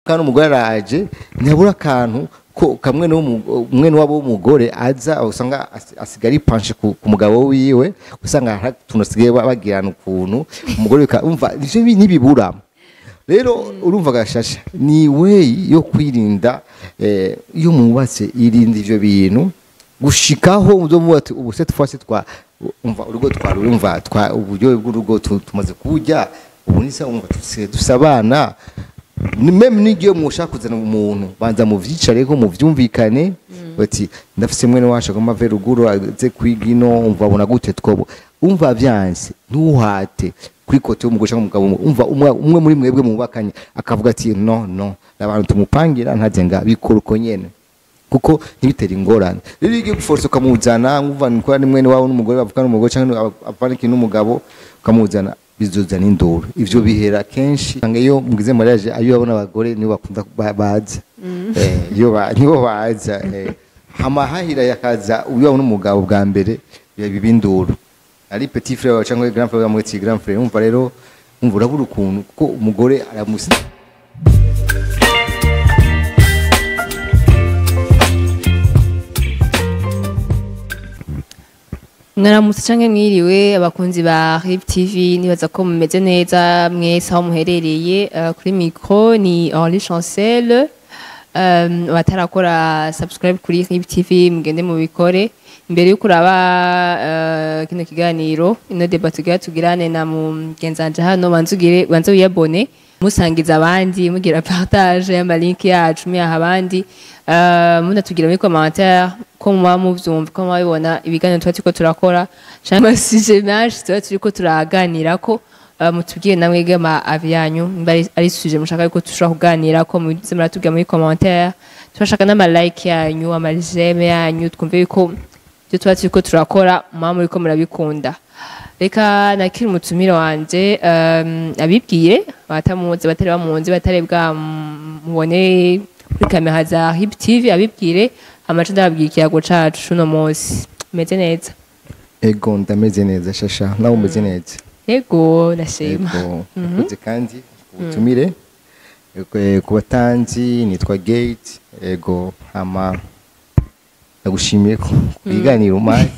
kandi umugore araje ntiyabura akantu ko kamwe umwe wabo w'umugore aza usanga as- asigaye ipanshe ku ku mugabo wiwe usanga hari utuntu asigaye ba- bagirana ukuntu umugore bika- umva ivyo bi- ntibibura rero urumva gashasha ni way yo kwirinda eh, iyo mwubatse irinda ivyo bintu gushikaho uzomuba ati ubu se twase twa umva urugo twari urumva twa uburyohe bw'urugo tu- tumaze kurya ubu nisa umva tusigaye dusabana ni meme n'igihe mushaka kuzana umuntu banza muvyicareko muvyumvikane bati ndafise mwene wacu agomba ave ruguru aze kwiga ino umva abona gute twobo umva vyanse ntuhate kuri kote y'umugore cyangwa umugabo umva umwe umwe muri mwebwe mubakanye akavuga ati no no abantu tumupangira ntaze nga bikora uko nyene kuko ntibitera ingorane rero iyo ugiye guforsa ukamuzana nk'uvana ko ari mwene wawe n'umugore bavugana n'umugore cyangwa avana ikintu n'umugabo ukamuzana bizozana induru ivyo bihera kenshi usanga iyo mugize mariage ayo babona abagore nibo bakunda ba- baza eh iyo ba- nibo baza eh hama hahira yakaza uyo n'umugabo bwa mbere biba induru ari petit frère wawe cyangwa grand frère wawe grand frère umva rero umva urabura ukuntu kuko umugore aramusi mwaramutse canke mwiriwe abakunzi ba Riv TV nibaza ko mumeze neza mwese aho muherereye uh, kuri micro ni Henri Chancel um, batarakora subscribe kuri Riv TV mugende mubikore imbere yuko uraba uh, kino kiganiro ino debat tugira tugirane na mugenzanje hano banzugire banze wiyabone musangiza abandi mugira partage y'amalink yacu muyaha abandi uh, munatugira muri commentaire ko muba muvyumva ko muba bibona ibiganiro tuba turiko turakora canke amasije menshi tuba turiko turaganirako uh, mutubwire namwe gama avi yanyu nimba ari- ari suje mushaka yuko tushobora kuganirako muze muratubwira muri commentaire turashaka n'amalike yanyu amajeme yanyu twumve yuko ibyo tuba turiko turakora muba muriko murabikunda reka nakiri umutumire wanje um, abibwire batamuzi batari bamunzi batari bwamubone kuri kamera za hip tv abibwire amace ndababwira ikiyago cacu cuno munsi meze neza ego ndameze neza shasha nawe umeze neza yego ndashima ego nakoze kandi ubutumire Ego, eh, ku batanzi nitwa gate ego hama ndagushimiye ku ku biganiro umpaye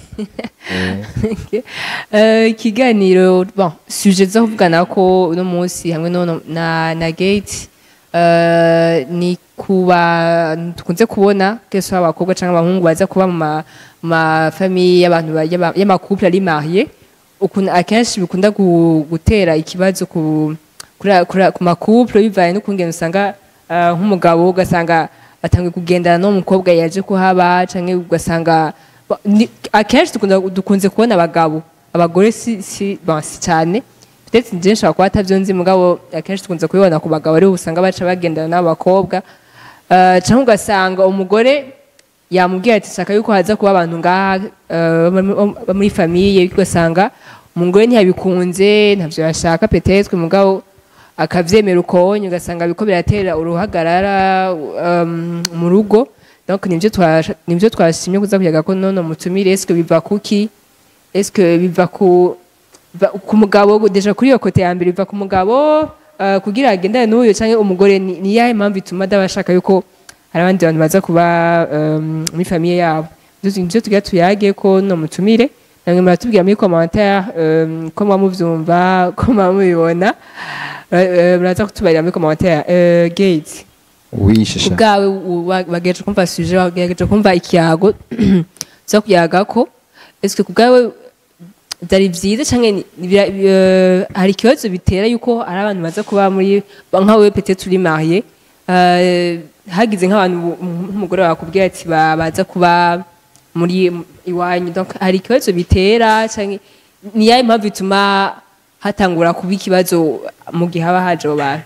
Eh, Eh, ikiganiro bon suje zo kuvugana ko uno munsi hamwe no na na gate eh, ni kuba tukunze kubona kese abakobwa cyangwa abahungu baza kuba mu ma- mu ma famille y'abantu ba- y'aba- y'amakouple ari marié ukuntu akenshi bikunda gu- gutera ikibazo ku kuri- kuri- ku makouple bivaye n'ukungene usanga eh, nk'umugabo ugasanga atangiye kugendana n'umukobwa yaje kuhaba canke ugasanga ba- ni- akenshi dukunda- dukunze kubona abagabo abagore si si bon, si cyane peut-être njye nshobora kuba atavyo nzi mugabo akenshi dukunze kubibona ku bagabo ariho usanga baca bagendana n'abakobwa Eh, canke ugasanga umugore yamubwira ati shaka yuko haza kuba abantu ngaha eh, bo- bo muri famiye ugasanga umugore ntiyabikunze ntavyo yashaka peut-être mugabo akavyemera ukonye ugasanga biko biratera uruhagarara um, mu rugo donc nivyo twasha- nivyo twashimye kuza kuyaga ko nono mutumire est-ce que biva kuki est-ce que biva ku biva ku mugabo deja kuri iyo kote ya mbere biva ku mugabo uh, kugira agendane n'uyo canke umugore ni ni yahe mpamvu ituma adabashaka yuko hari abandi bantu baza kuba um, muri famiye yabo Nivyo- nivyo tugira tuyage ko no mutumire namwe muratubwira muri commentaire um, ko muba muvyumva ko muba mubibona Eh, eh, muraza kutubarira muri commentaire Eh, gate oui shasha ubwawe bagejeje kumva suje bagejeje kumva ikiyago zo kuyaga ko eske kubwawe byari byiza canke ni- ni bira- eh, hari ikibazo bitera yuko ari abantu baza kuba muri nkawe peut-être uri marié eh, hagize nk'abantu bu- nk'umugore wakubwira ati ba- baza kuba muri iwanyu donc hari ikibazo bitera canke ni yahe mpamvu ituma hatangura kuba ikibazo mu gihe haba haje abo bantu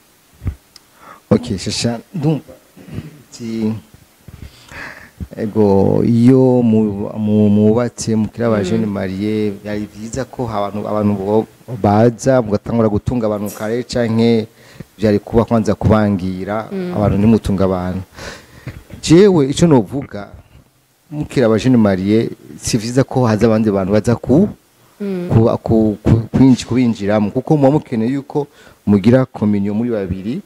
ok shasha ndumva ti ego iyo mu- mu- mubatse mukira aba jeune marié byari byiza ko abantu abantu bo- baza mugatangura gutunga abantu kare canke byari kuba kwanza kubangira abantu ntimutunga abantu jewe ico novuga mukira aba jeune marié si vyiza ko haza abandi bantu baza ku kuba- ku- ku- kwinji- kubinjiramo kuko muba mukeneye yuko mugira kominiyo muri babiri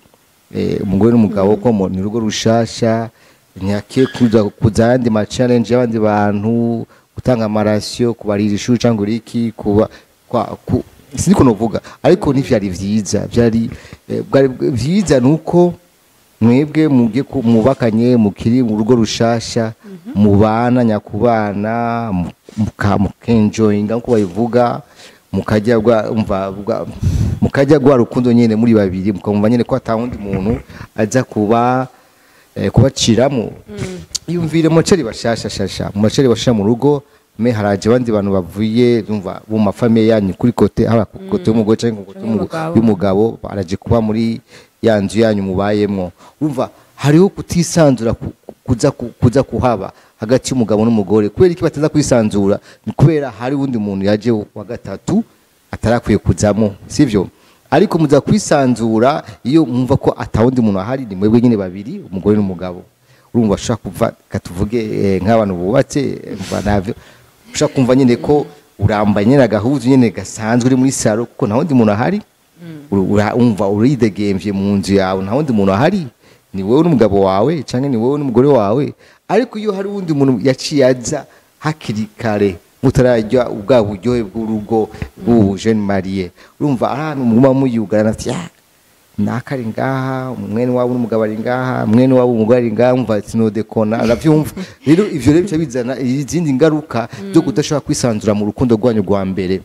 eh, umugore n'umugabo ko mu- ni urugo rushasha ntihake kuza kuza ayandi ma challenge y'abandi bantu gutanga amarasiyo kubarira ishuri cyangwa iki kuba kwa ku, siniko novuga ariko ntivyari vyiza vyari eh, bwari vyiza nuko mwebwe mugiye ku- mubakanye mukiri mu rugo rushasha mubana nyakubana mu- muka- mukenjoyinga nkuko babivuga mukajya gwa umva bwa- mukajya gwa rukundo nyene muri babiri mukumva nyene ko atawundi muntu aza kuba eh, kubaciramo yumvire moceri bashasha shasha mu maceri bashasha mu rugo me haraje abandi bantu bavuye umva mu mafamiye yanyu kuri kote haba ku kote y'umugore cyangwa ku kote y'umu- Y'umugabo. y'umugabo baraje kuba muri ya nzu yanyu mubayemwo urumva hariho kutisanzura ku- kuza ku- kuza kuhaba hagati y'umugabo n'umugore kubera iki bataza kwisanzura ni kubera hari uwundi muntu yaje wa gatatu atarakwiye kuzamo sivyo ariko muza kwisanzura iyo mwumva ko atawundi muntu ahari ni mwebwe nyine babiri umugore n'umugabo urumva ushaka kuva katuvuge eh, nk'abantu bubatse eh, umva navyo ushaka kumva nyine ko urambaye nyine agahuzu nyine gasanzwe uri muri saro kuko nta wundi muntu ahari Ura- ura- umva uridegemvye mu nzu yawe nta wundi muntu ahari ni wowe n'umugabo wawe cyangwa ni wowe n'umugore wawe ariko iyo hari uwundi muntu yaciye aza hakiri kare mutarajya ubwa buryohe bw'urugo bw'ubu jeune mariye urumva ari ahantu muguma muyugarana ati "Ah, naka ari ngaha mwene wabo n'umugabo ari ngaha mwene wabo umugore ari ngaha umva sinodekona aravyumva rero ivyo rero bica bizana izindi ngaruka zo kudashobora kwisanzura mu rukundo rwanyu rwa mbere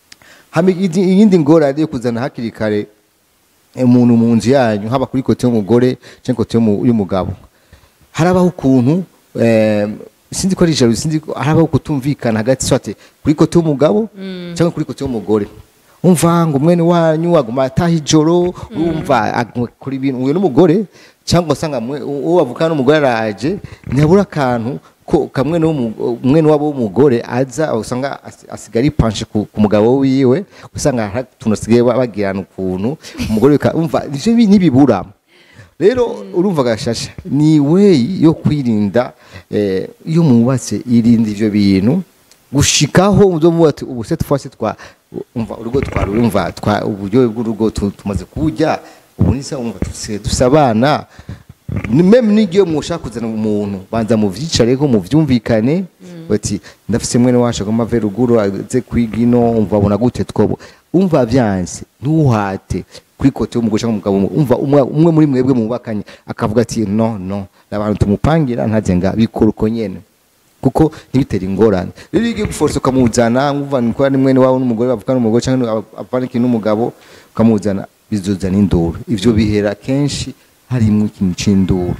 hama iyindi iyindi ngorane yo kuzana hakiri kare umuntu mu nzu yanyu haba kuri kote y'umugore cyangwa kote y'umu- y'umugabo harabaho ukuntu eh, sinzi ko ari ijoro sinzi ko harabaho kutumvikana hagati swate kuri kote y'umugabo cyangwa kuri kote y'umugore umva ngo mwene wanyu aguma ataha ijoro urumva aguma kuri ibintu uyu n'umugore cyangwa usanga mwe- uwo bavukana n'umugore araje ntiyabura akantu ko kamwe umwene wabo w'umugore aza usanga asi- asigara ipanshe ku ku mugabo wiwe usanga hari utuntu asigaye ba- bagirana ukuntu umugore bika- umva ivyo bi- ntibibura rero urumva gashasha ni weyi yo kwirinda eh, iyo mubatse irinda ivyo bintu gushikaho muzomuba ati ubu se twase twa umva urugo twari urumva twa uburyohe bw'urugo tu- tumaze kuburya ubu nisa umva tusigaye dusabana ni meme n'igihe mushaka kuzana umuntu banza muvyicareho muvyumvikane bati ndafise mwene wacu agomba ave ruguru aze kwiga ino umva abona gute twobo umva vyanse ntuhate kuri kote y'umugore cyangwa umugabo umva umwe umwe muri mwebwe mubakanye akavuga ati no no abantu tumupangira ntaze nga bikora uko nyene kuko ntibitera ingorane rero iyo ugiye guforsa ukamuzana nkuva ni kuba ni mwene wawe n'umugore bavukana n'umugore cyangwa avana ikintu n'umugabo ukamuzana bizozana induru ivyo bihera kenshi harimwo ikintu c'induru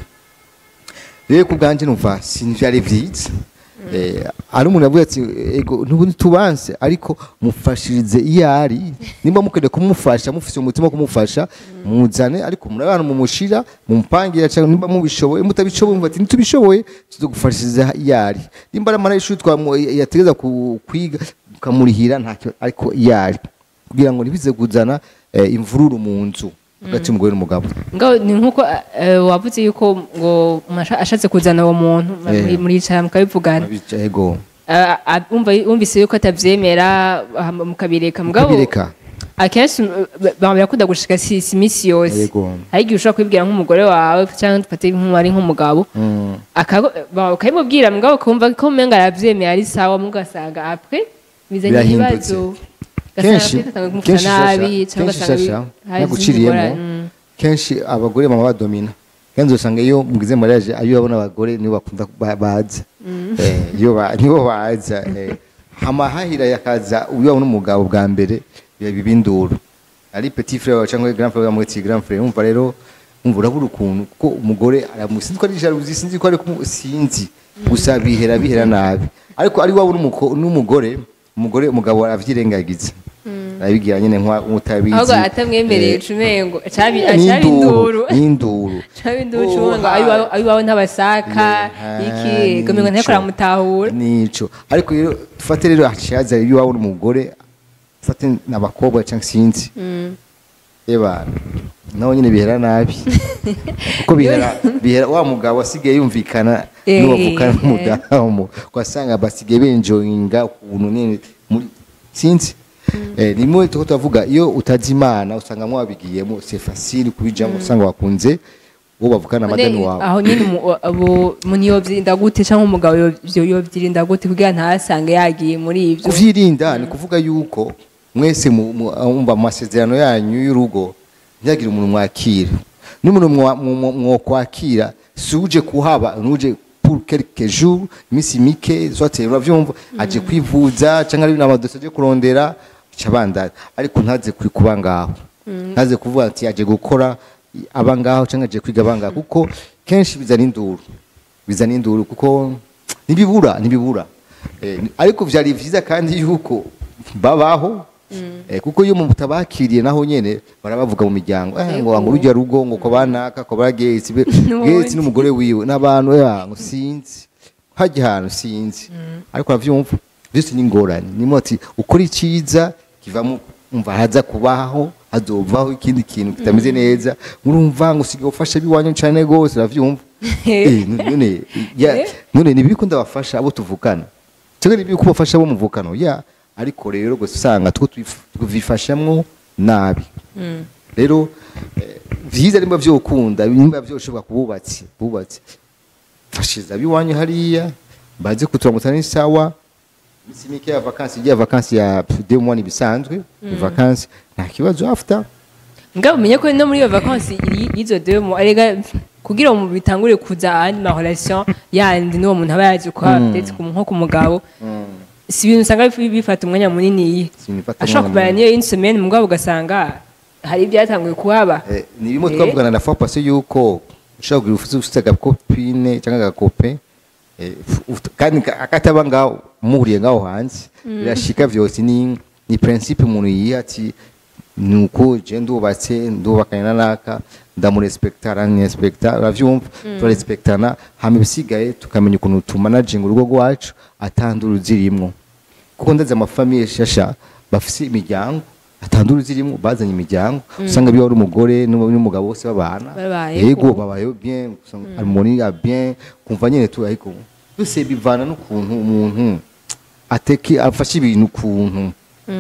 rero ku bwanjye numva sinvyari vyiza Eh, ari umuntu yavuga ati ego ntubundi tubanse ariko mufashirize iyo ari nimba mukeneye kumufasha mufise umutima wo kumufasha muzane ariko murabana mumushira mumupangira cyangwa nimba mubishoboye mutabishoboye mvuga ati ntitubishoboye tuzogufashiriza iyo ari nimba ari amara y'ishuri twamu- yategeza ku- kwiga ukamurihira nta kibazo ariko iyo ari kugira ngo ntibize kuzana eh, imvururu mu nzu hagati y'umugore n'umugabo ngaho ni nkuko eh, wavuze yuko ngo umuntu asha- ashatse kuzana uwo muntu Eh. muri- muricara mukabivugana Abica- ego Ah, ah, umva- wumvise yuko atavyemera ah, mukabireka mugabo Mukabireka. akenshi mm, ba- birakunda gushika si si imisi yose Yego. hari igihe ushobora kubibwira nk'umugore wawe cyangwa dufate nk'umwari nk'umugabo Mm. akago- ba- ukabimubwira mugabo ukumva ko umenga aravyemera ari sawa mugasanga apre bizanye Birahindutse. ibibazo kenshi ugasanga kenshi nabi shasha cyangwa kenshi ugasanga shasha bi- hari izindi naguciriyemo ngorane. Mm. kenshi abagore mama badomina kandi usanga iyo mugize mariage ayo babona abagore nibo bakunda ba- baza eh iyo ba nibo baza eh amahahira yakaza uyo n'umugabo bwa mbere biba bibinduru ari petit frère wawe cyangwa grand frère wawe mwiti grand frère umva rero umva urabura ukuntu kuko umugore aramusinzi ko ari jalousie sinzi ko ari kumu- sinzi gusa bihera bihera nabi ariko ari wawe n'umuko- n'umugore umugore umugabo aravyirengagiza arabigira nyine nk'utabizi ahubwo atamwemereye ucumengo cabi n'induru induru n'induru cabi induru Oh, cumengo ha- ayiwawe ntabasaka Yeah, iki ah, gomengo nteko nico. aramutahura nico ariko rero dufate rero haciye haza iyo waba uri umugore ufate n'abakobwa cyangwa sinzi eba nawe nyine bihera nabi kuko bihera bihera wa mugabo asigaye yumvikana Eh, n'uwavukana eh. n'umudamu ugasanga basigaye benjoyinga ukuntu nyine muri sinzi eh nimwe tuko tuvuga iyo utazi imana usanga mwabigiyemo c'est facile kubijamo usanga wakunze uwo bavukana amadeni None wawe aho nyine umu- abo umuntu yovyirinda gute cyangwa umugabo yovyo- yovyirinda gute kugira ntasange yagiye muri ivyo kuvyirinda ni kuvuga yuko mwese mu- mu- umva mu masezerano yanyu y'urugo ntihagire umuntu mwakira n'umuntu mwa- mu- mu- mwokwakira si uje kuhaba nuje pour quelques jours iminsi mike soit uravyumva aje kwivuza canke ari n'amadosiye aje kurondera cabandanya ariko ntaze kuri kuba ngaho ntaze kuvuga ati aje gukora aba ngaho canke aje kwiga aba ngaho kuko kenshi bizana induru bizana induru kuko ntibibura ntibibura Eh, ni- ariko vyari vyiza kandi yuko babaho Eh, kuko iyo mutabakiriye naho nyene barabavuga mu miryango eh, ngo ngo urujya rugo ngo ko banaka ko bagetse N'ubundi. getse n'umugore wiwe n'abantu ya ngo sinzi hajya ahantu sinzi ariko uravyumva byose ni ingorane nimo ati ukora iciza kivamo umva haza kubaho hazovaho ikindi kintu kitameze neza urumva ngo usigaye ufasha biwanyu cane gose uravyumva Eh, none ya Eh. none ni biko ndabafasha abo tuvukana cyangwa ni biko bafasha abo muvukano ya ariko rero gusa usanga two tubifashamwo nabi rero eh, vyiza nimba vyokunda nimba vyoshobora kububatsi bubatsi fashiza biwanyu hariya baze kuturamutsa ni sawa misi mike ya vakansi igiye vakansi ya deux mois nibisanzwe vakansi nta kibazo after ngabo umenye ko no muri iyo vacances y- y'izo deux mois erega kugira ngo bitangure kuza andi ma relation yandi n'uwo muntu aba yaje kwa ndetse ku nko ku mugabo si ibintu usanga bif- bifata umwanya munini iyi Si ibintu bifata ashobora umwanya kumara niyo une semaine mugabo ugasanga hari ibyatanguye kuhaba Eh, ni bimwe Eh. twavugana na fois passé yuko ushobora kugira ufite ufite agakopine cyangwa agakope eh, uf- kandi ka- akataba ngaho muhuriye ngaho hanze birashika vyose ni ni principe umuntu yiha ati nuko je ndubatse ndubakanye na naka ndamurespekta aranyespekta uravyumva turarespektana hama ibisigaye tukamenya ukuntu tumanaginga urugo rwacu atandura zirimwo kuko ndazi amafamiye shasha bafise imiryango atandura zirimo bazanye imiryango usanga biba ari umugore n'umu- n'umugabo bose babana Babayeho. yego babayeho bien usanga harmoni ya bien kumva nyene tu ariko byose bivana n'ukuntu umuntu ateke afashe ibintu ukuntu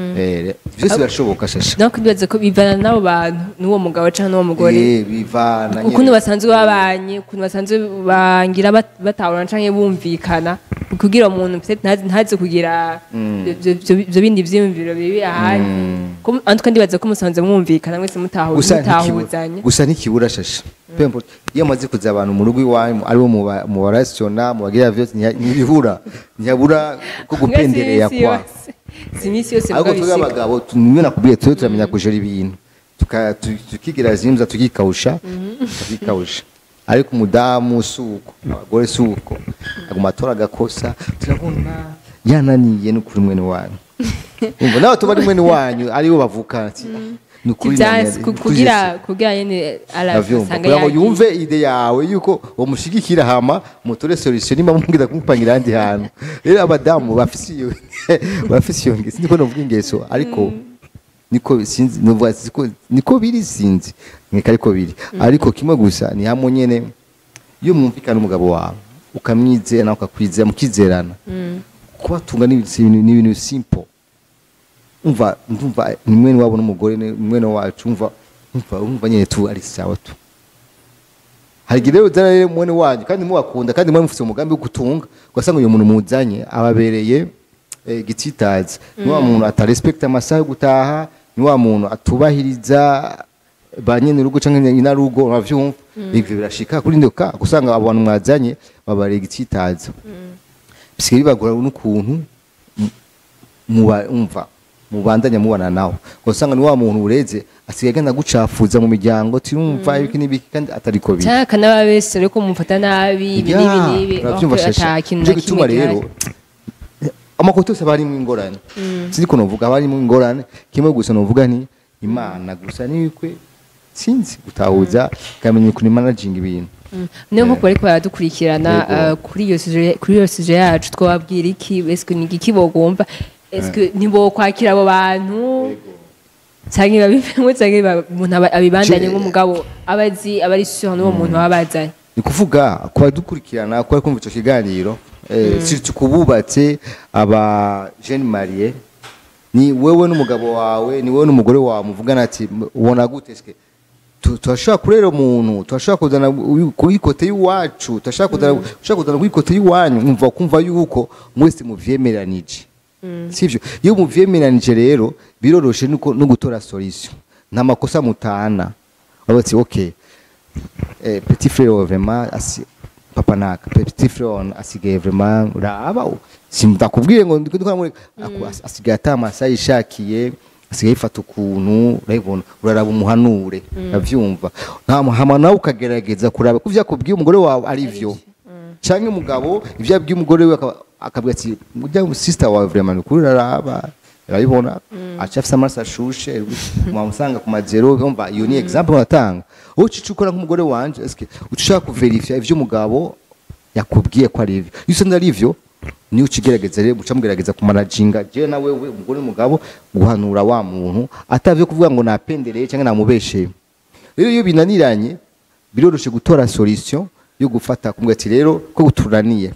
eh byose birashoboka shasha no kwibaza ko bivana n'abo bantu n'uwo mugabo cyangwa n'uwo mugore eh bivana ukuntu nyene. basanzwe babanye ukuntu basanzwe bangira bat- batahurana canke bumvikana kugira umuntu peut-être ntaze ntaze kugira ivyo- ivyo ivyo bindi vyiyumviro bibi ahandi Ko- en tout cas ndibaza ko musanze mwumvikana mwese mutahu- gusa ntikibura mutahuzanye gusa ntikibura shasha peu importe iyo amaze kuza abantu mu rugo iwanyu aribo mu ba- mu barasiyona mu bagira vyose ntiha- ntibibura ntihabura ko gupendereya Si imisi kwa yose. si imisi yose ariko mugabo twebwe bishika. abagabo tumwe nakubwiye twe turamenya kujora ibintu Tuka- tu- tukigira zimza tukikawusha tukikawusha ariko umudamu suko abagore suko aguma atora agakosa turabona yananiye n'ukuri mwene wanyu umva nawe tuba ari mwene wanyu aribo bavukana ati ni ukuri Ivyansi, yananiye, ku- ni ukuri kugira Yesu." kugira nyene Ndavyumva. arasanga kugira ngo yagiye. yumve ide yawe yuko umushigikira hama mutore solution nimba mubwira kumupangira ahandi hantu rero abadamu bafise iyo bafise iyo ngeso niko novuga ingeso ariko niko sinzi novuga siko niko biri sinzi nkeka ariko biri ariko kimwe gusa ni hamwe nyene iyo mwumvikana umugabo wawe ukamwizera nawe ukakwizera mukizerana kubatunga ni ibintu ni ibintu simple umva ndumva ni mwene wabo n'umugore ni mwene wacu umva umva umva nyene tu ari sawa tu hari igihe rero uzana rero mwene wanyu kandi mubakunda kandi mwe mufite umugambi wo gutunga ugasanga uyu muntu muzanye ababereye eh, igitsitazi ni wa muntu atarespekta amasaha yo gutaha ni wa muntu atubahiriza ba nyene urugo canke inarugo uravyumva ivyo birashika kuri ndoka gusanga abo bantu mwazanye babareye igitsitazi bisigaye bibagora n'ukuntu muba umva mubandanya mubana nawe usanga ni wa muntu ureze asigaye agenda gucafuza mu miryango tirumva ibiki n'ibiki kandi atariko biri cyangwa akanaba bese ariko mumufata nabi ibi n'ibi n'ibi urabyumva aho shasha ata kintu nicyo na gituma kimwe rero gihari amakoto yose aba arimo ingorane sinzi ko novuga aba arimo ingorane kimwe gusa novuga ni imana gusa nibikwe sinzi gutahuza ikamenya ukuntu imanaginga ibintu niyo nk'uko bariko baradukurikirana Yego. eh, kuri iyo suje kuri iyo suje yacu twababwira iki eske ni iki bogomba eske ntibokwakira abo bantu cyangwa babivemo cyangwa ba- umuntu aba- abibandanye Je- nk'umugabo aba azi aba ari sur n'uwo muntu baba bazanye ni kuvuga ku badukurikirana ku bari kumva icyo kiganiro eh, surtout ku bubatse aba jeune mariye ni wewe n'umugabo wawe ni wewe n'umugore wawe muvugana ati "M- ubona gute ske Tu- turashobora kurera umuntu turashobora kuzana uyu- kuri kote y'iwacu turashobora kuzana turashobora kuzana kuri kote y'iwanyu mwumva kumva yuko mwese muvyemeranije sivyo iyo muvyemeranije rero biroroshe nuko no gutora solution nta makosa mutana babatsi okay eh, petit frère wawe vraiment asi papa naka petit frère wawe asigaye vraiment uraba simudakubwiye ngo ndiko ndikora muri aku- as- asigaye atamasa yishakiye asigaye yifata ukuntu urabibona uraraba umuhanure uravyumva nta hama nawe ukagerageza kuraba ko vyakubwiye umugore wawe ari vyo canke umugabo ivyo yabwiye umugore we akaba- akabwira ati mujya sister wawe vraiment ni ukuri uraraba urabibona aca afise amaraso ashushe mwamusanga ku mazero umva iyo ni example batanga wowe ucica ukora nk'umugore wanje eske uca ushaka kuverifya ivyo umugabo yakubwiye ko ari ivyo iyo usanga ari ivyo niyo ucigerageza rero muca mugerageza kumanajinga jewe na wewe umugore n'umugabo guhanura wa muntu atavyo kuvuga ngo napendereye canke namubesheye rero iyo binaniranye biroroshe gutora solution yo gufata kumwe ati rero ko guturaniye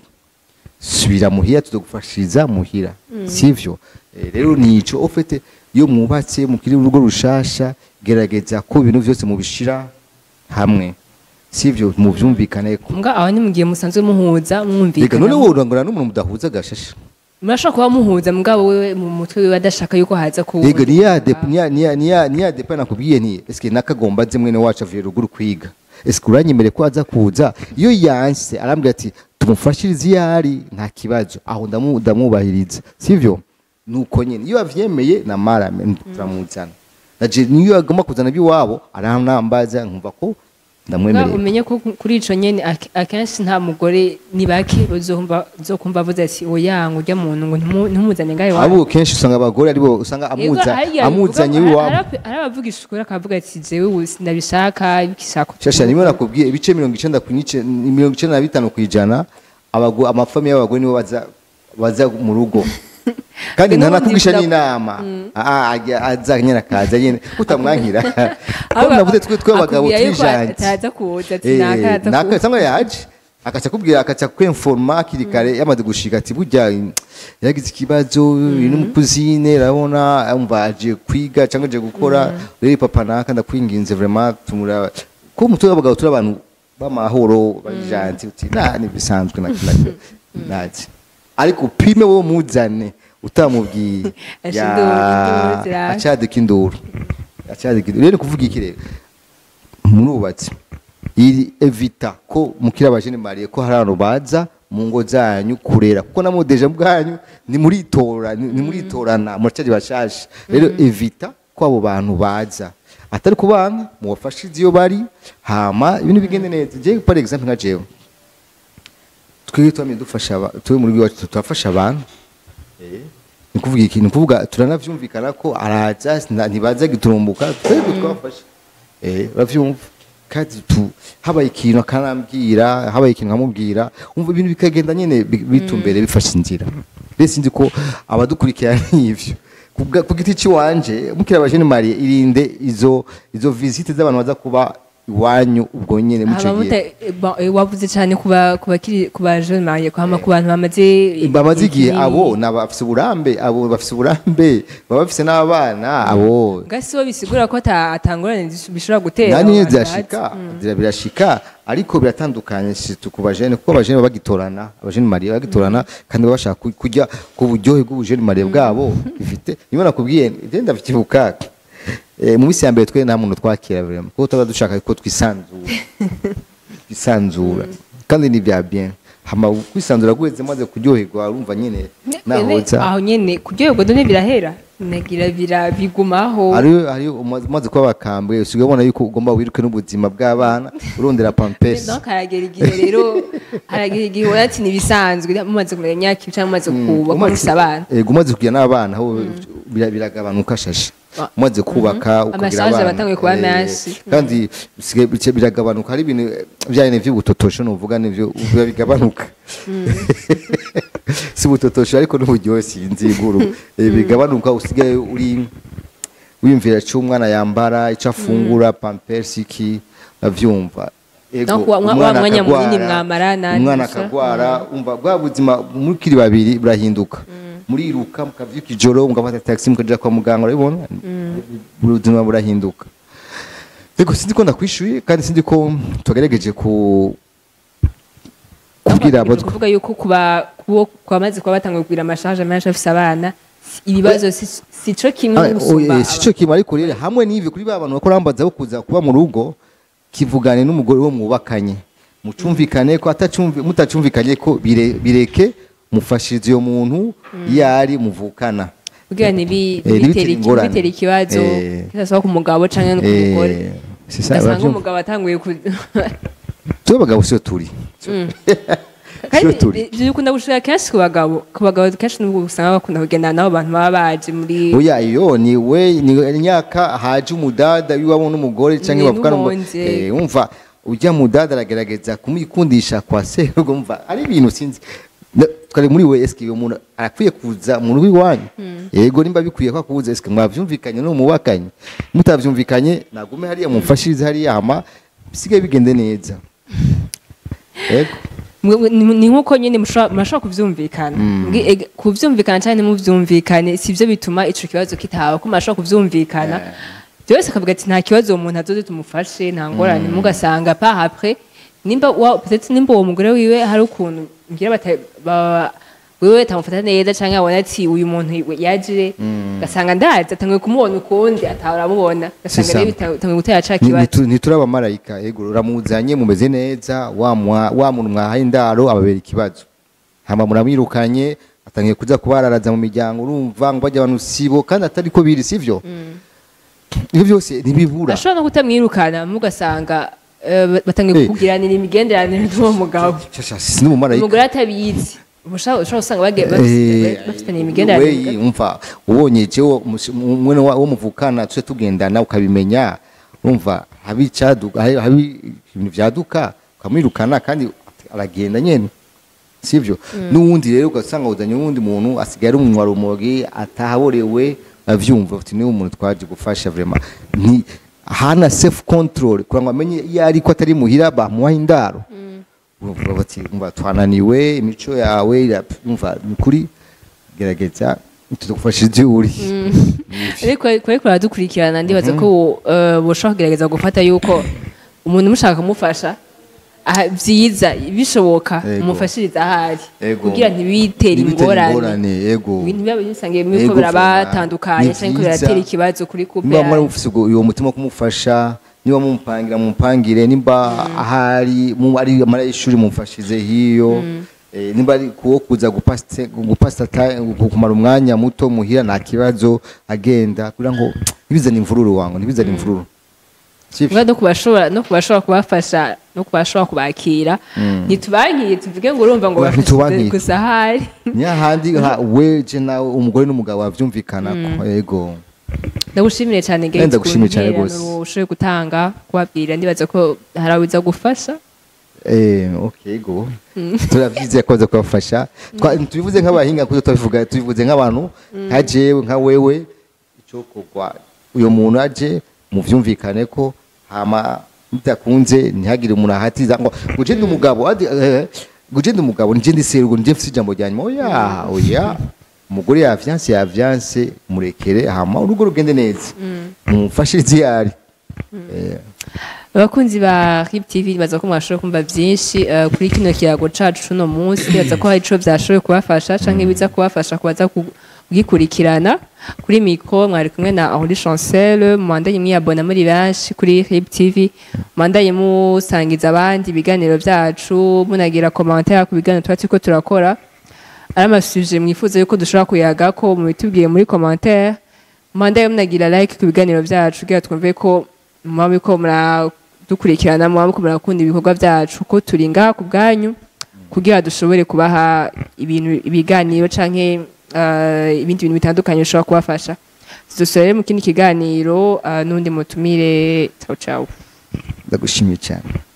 subira muhira tudagufashiriza muhira sivyo Eh, rero nico ofete iyo mwubatse mukiri urugo rushasha gerageza ko ibintu vyose mubishira hamwe sivyo muvyumvikane ko mbwa aho ni mu gihe musanzwe muhuza reka mwumvikana none wowe urangora n'umuntu mudahuza gashasha murashobora kuba muhuza mugabo wewe mu mutwe wiwe adashaka yuko haza ku Yego niya dep niya niya niya niya depa nakubwiye nti eske nakagomba ze mwene wacu avuye ruguru kwiga eske uranyemere ko aza kuza iyo yanse arambwira ati tumufashirize iyo ari nta kibazo aho ndamu- ndamwubahiriza sivyo nuko nyene iyo avyemeye na marame turamuzana naje niyo agomba kuzana iby'iwabo aranambaza nkumva ko Mbwa ndamwemereye umenye ko kuri ico nyene ak- akenshi nta mugore ni bake uzokumva uzokumva avuze ati oya ngo urya muntu ngo ntumu- ntumuzane ngahe wawe abo kenshi usanga abagore aribo usanga amuza amuzanye iwabo arabavugisha ukuri akavuga ati jewe ubu ndabishaka bikishaka shasha nimwe nakubwiye ibice mirongo icenda ku nice mirongo icenda na bitanu kwijana abago amafamiye y'abagore nibo baza baza mu rugo kandi N'ubundi ntanakubwisha ndaku- n'inama Ah, ajya aza nyene akaza nyene utamwankira ko Ahubwo navuze twe twe abagabo akubwira yuko twijanje ataza kuza ati Eh, naka ataza naka kuza cyangwa yaje akaca kubwira akaca kwenforma hakiri kare yamaze gushika ati burya yagize ikibazo uri n'umukuzine urabona umva aje kwiga cyangwa aje gukora rero papa naka ndakwinginze vraiment tumura ko umutwe w'abagabo turi abantu b'amahoro bajanti uti na ni bisanzwe na kinacyo nazi ariko upime wowe muzane utamubwiye Asha Ya, induru, induru ziraka. acadika induru acadika induru rero ni kuvuga iki rero murubatse iri evita ko mukira abajene mariye ko hari abantu baza mu ngo zanyu kurera kuko namwe deja bwanyu ni muritora ni ni muritorana muracari bashasha rero evita ko abo bantu baza atari ku bana mubafashe iyo bari hama ibintu bigende neza je par exemple nka jewe twebwe twamye dufasha aba- twe muri iwacu turafasha abantu ni kuvuga iki ni kuvuga turanavyumvikana ko araza sina- ntibaza giturumbuka twebwe twafashe eh uravyumva kandi tu habaye ikintu akanambwira habaye ikintu nkamubwira umva ibintu bikagenda nyene bi- bitumbere bifashe inzira rero sinzi ko abadukurikira n'ivyo Kubwa- ku giti ciwanje mukira abajene mariye irinde izo izo visite z'abantu baza kuba iwanyu ubwo nyene muco Aba gihe muta- ba- eh, wavuze cyane kuba kuba kiri kuba jeune mariye kwama ku bantu bamaze bamaze igihe kinini. abo ni abafise uburambe abo bafise uburambe baba bafise n'abana abo gasi bo bisigura ko ata- atangorane zis- bishobora gutera nani abo bantu zirashika bazi. zira birashika ariko biratandukanye situ ku bajene kuko abajene baba bagitorana abajene mariye bagitorana kandi baba bashaka ku- kujya ku buryohe bw'ubujene mariye bwabo bifite niba nakubwiye ivyo ndavyibuka Eh, mu minsi ya mbere twe nta muntu twakira vraiment kuko tuba dushaka ko twisanzura twisanzura kandi ni bya bien hama kwisanzura guheze maze kuryoherwa urumva nyene nahoza aho nyene kuryoherwa done birahera nagira bira bigumaho ari ari umaze umaze kuba bakambwe usigaye ubona yuko ugomba wiruke n'ubuzima bw'abana urondera pampers donc haragera igihe rero haragera igihe ubona ati ntibisanzwe mumaze kumenya imyaka cyangwa mumaze kuba mufise abana Ego umaze kugira n'abana aho bira- biragabanuka shasha Ah. umaze kubaka ukagira Amashaje abana abatanguye kuba Eh, menshi. kandi bisigaye bice- biragabanuka hari ibintu byane vy'ubutotosho nuvuga nivyo biba bigabanuka si ubutotosho ariko n'uburyohe sinzi iguru Eh, bigabanuka usigaye uri wiyumvira ico umwana yambara ico afungura pampers iki avyumva Ego, Donc, wa- wa- umwana wa mwanya munini akagwara, mwamarana, umwana gusa. akagwara umva bwa buzima mukiri babiri burahinduka muriruka mukavyuka ijoro mugafata taxi mukaja kwa muganga urabibona ubuzima burahinduka Ego sindi ko ndakwishuye kandi sindi ko tugerageje ku kubwira abo Ni kuvuga yuko kuba kubo kwamaze kuba batanguye kugira amashaje menshi afise abana si- ibibazo si- sico kimwe no gusumba sico kimwe ariko rero hamwe n'ivyo kuri ba bantu bakora bambaza bo kuza kuba mu rugo kivugane n'umugore wo mwubakanye mucumvikane ko atacumvi mutacumvikanye ko bire- bireke mufashirize uyo muntu iyo ari muvukana kugira ntibi- Eh, ntibitera ntibitera iki- ingorane. ntibitera ikibazo Eh. kidasaba ku mugabo canke no ku Eh, mugore c'est ça, ugasanga uravyumva? umugabo atanguye ku twe abagabo siyo turi kandi Siyo turi ivyo bikunda gushika kenshi ku bagabo ku bagabo kenshi nubwo usanga bakunda kugendana n'abo bantu baba baje muri oya iyo ni we ni imyaka haje umudada w'iwabo n'umugore cyangwa Ni bavugana ngo n'umwonje. eh, umva ujya mudada aragerageza kumwikundisha kwa se ubwo umva ari ibintu sinzi Na- twari muri we eske uyo muntu arakwiye kuza mu rugo iwanyu yego nimba bikwiye ko akuza eske mwavyumvikanye no mubakanye mutavyumvikanye nagume hariya mumfashirize hariya hama bisigaye bigende neza yego Mwe- mwe- ni ni nkuko nyine mushobora murashobora kuvyumvikana Mbwi- ega- kuvyumvikana cyane ntimuvyumvikane sivyo bituma ico kibazo kitaba ko murashobora kuvyumvikana byose akavuga ati nta kibazo uwo muntu azoze tumufashe nta ngorane mugasanga pa après nimba wa peut-être nimba uwo mugore wiwe hari ukuntu ngira bata ba- wewe tamufata neza canke abona ati uyu muntu yaje gasanga ndazi atanguye kumubona ukundi atahora amubona gasanga C'est ça. rero bitanguye gutera ca Ni- kibazo nitu- ntituri abamarayika yego uramuzanye mumeze neza wa mwa- wa muntu mwahaye indaro ababera ikibazo hama muramwirukanye atangiye kuza kubararaza mu miryango urumva ngo bajya abantu sibo kandi atari ko biri sivyo ibyo byose ntibibura ashobora no kutamwirukana mugasanga eh, batangiye Eh. kugiranira imigenderanire n'uwo mugabo Shasha, si n'umumarayika umugore atabizi ushobora ushobora gusanga bagiye Eh, bafite- bafitanye weyi, imigenderanire umva ubonye jewe umus- umwe wa- wo muvukana tuje tugendana ukabimenya urumva habi icaduka habi- habi ibintu vyaduka ukamwirukana kandi aragenda nyene sivyo n'uwundi rero ugasanga uzanye uwundi muntu asigaye ari umunwa rumogi atahaborewe avyumva uti niwe umuntu twaje gufasha vraiment ni hana self control kugira ngo amenye iyo ariko atari muhira bamuha indaro urumva bati umva twananiwe imico yawe irap- umva ni kuri gerageza tudagufasha ibyo uri ariko ariko baradukurikirana ndibaza ko eh, boshobora kugerageza gufata yuko umuntu mushaka kumufasha aha, byiza bishoboka Yego. umufashiriza ahari Yego. kugira ntibitere Ntibitere ingorane ingorane, yego. ibintu biba bisangiye biriko Yego, birabatandukanye ni cyangwa vyiza. biratera ikibazo kuri couple niba mwari yanyu. mufise ubwo- uwo mutima wo kumufasha niba mumupangira mumupangire nimba ahari mu- ari amara y'ishuri mumfashize hiyo Eh, nimba ari kuwo kuza gupasite- gupasita ta- gu- kumara umwanya muto muhira nta kibazo agenda kugira ngo ntibizane imvururu wangu ntibizane imvururu Sivyo? Mwa no kubashobora no kubashobora kubafasha no kubashobora kubakira ntitubankiye tuvuge ngo urumva ngo Oya, bafashe ntitubankiye. gusa hari ni hahandi ha- weje nawe umugore n'umugabo bavyumvikanako yego ndagushimire cyane Gates ndagushimiye cyane ku rwose. ntererano ushoboye gutanga kubabwira ndibaza ko hari abiza gufasha Eh, okay go. Turavyize ko kubafasha. Twa- Tubivuze nk'abahinga kuko tubivuga tubivuze nk'abantu nka jewe nka wewe ico kugwa uyo muntu aje muvyumvikane ko hama bitakunze ntihagire umuntu ahatiza ngo guje ndi umugabo adi eh, guje ndi umugabo nije ndi serugo nije mfite ijambo rya nyuma oya oya umugore yavyanse yavyanse murekere hama urugo rugende neza mumfashirize yari Eh, abakunzi ba RIB TV baza ko mwashoboye kumva byinshi eh, kuri kino kiyago cacu cuno munsi baza ko hari ico vyashoboye kubafasha canke biza kubafasha kubaza kugikurikirana kuri mikro mwari kumwe na Henri Chancel mwandanye mwiyabona muri benshi kuri RIB TV mwandanye musangiza abandi ibiganiro vyacu munagira commentaire ku biganiro tuba turiko turakora ari amasuje mwifuza yuko dushobora kuyaga ko mubitubwiye muri commentaire mwandaye munagira like ku biganiro vyacu kugira twumve ko muba muriko muradukurikirana muba muriko murakunda ibikorwa vyacu ko turi ngaha ku bwanyu kugira dushobore kubaha ibintu ibiganiro canke eh, ibindi bintu bitandukanye bishobora kubafasha tuzosubira rero mu kindi kiganiro eh, n'undi mutumire ciao ciao ndagushimiye cyane